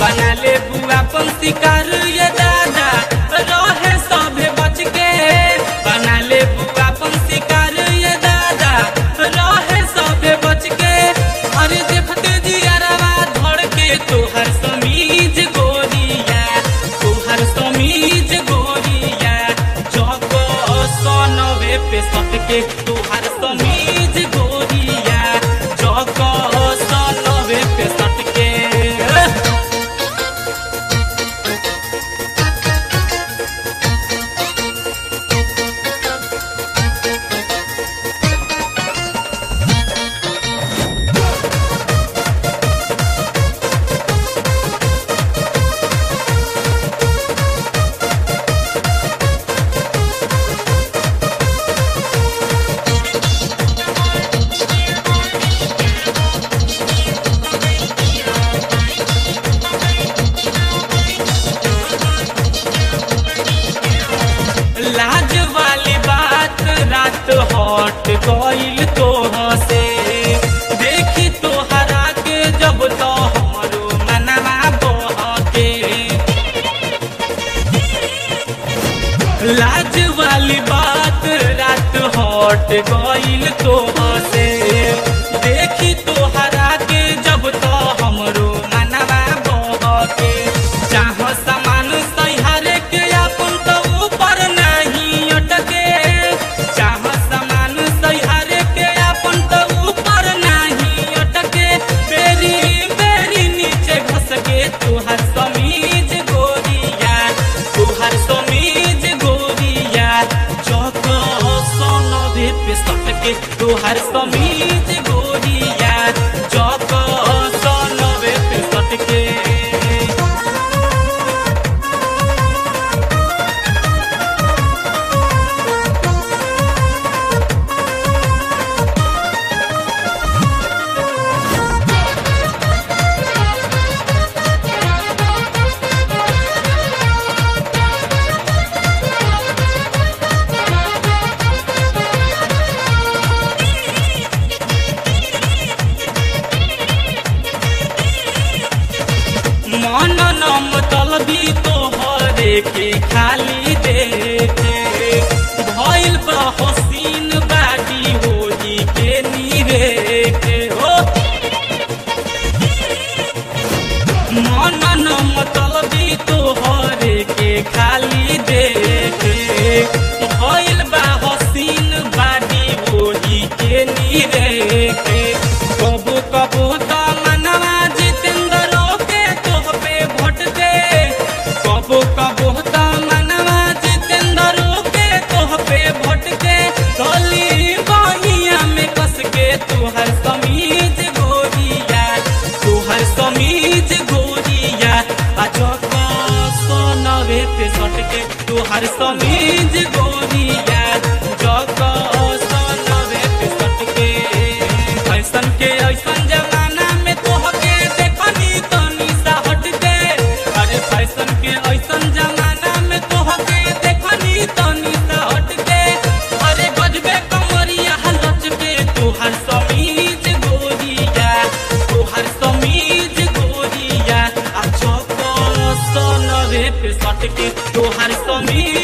बना ले बुआ अपन शिकार ये दादा रहे सभे बच के बना ले बुआ अपन शिकार ये दादा रहे सभे बच के अरे देखते जियरवा धड़ के तोहर समीज गोरिया तोहर समीज गोरिया चौको सनवे पे सट के तोहर समीज गोरिया चौको सनवे पे सट के लाज वाली बात रात हट गईल तोह से देखी तोहरा के जब तो हमरो मनवा बहके लाज वाली बात रात हट गईल तोह से देखी तोहरा के जब तो हमरो मनवा बहके चाह समान सहारे के अपन तो ऊपर नहीं अटके चाह समान सहारे के अपन तो ऊपर नहीं अटके बेरी बेरी नीचे घस के तुहर समीज गोरिया तुहर समीज गोरिया चौक सोनवे पे सटके तुहर समीज गोरिया चौक सोनवे पे सटके मन नम तलबी तोहरे के खाली देखे भइल बा हसीन बागी होली के नीरे के हो मन नम तलबी तोहरे के खाली देखे भइल बा हसीन बागी होली के नीरे के कबो कबो त मनवा जितेंद्र के तोह पे भोट दे कबो कबो त मनवा जितेंद्र के तोह पे भोट दे गली बहिया में कस के तुहर समीज गोरिया तुहर समीज गोरिया आ चौका सोनवे पे सट के तुहर समीज गोरिया चौका सोनवे पे सट के ऐसन के ऐसन जमाना में तोहके देखनी तनी सा हट के अरे फैशन के ऐसन जमाना में तोहके देखनी तनी सा हट के अरे गजबे कमरिया लच के तोहर समीज गोरिया तोहर समीज गोरिया आ चौक सनवे पे सट के तोहर समीज